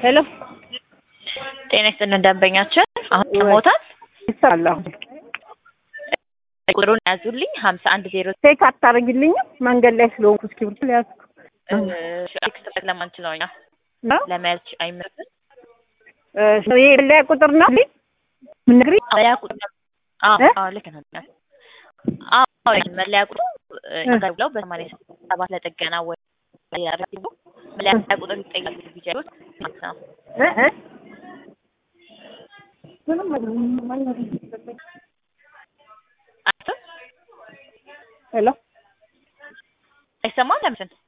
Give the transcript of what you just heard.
ሄሎ ጤና ይስጥልን ደንበኛችን አሁን ሰሞታል ይሰራል። አሁን ቁጥሩን ያዙልኝ ሀምሳ አንድ ዜሮ ቼክ አታደርጊልኝም? መንገድ ላይ ስለሆንኩ እስክሪብቶ ሊያዝኩ ኤክስትራክት ለማንችለው እኛ ነው። ለመያዝ አይመርም ይሄ መለያ ቁጥር ነው ምንግሪ መለያ ቁጥር አዎ እ? አዎ ልክ ነው አዎ መለያ ቁጥሩ እዛ ብለው በሰማንያ ሰባት ለጥገና ወይ ያደርጉ መለያ ቁጥር ይጠይቃሉ ቢጀሩት ማለት ነው ሄሎ አይሰማም ለምስን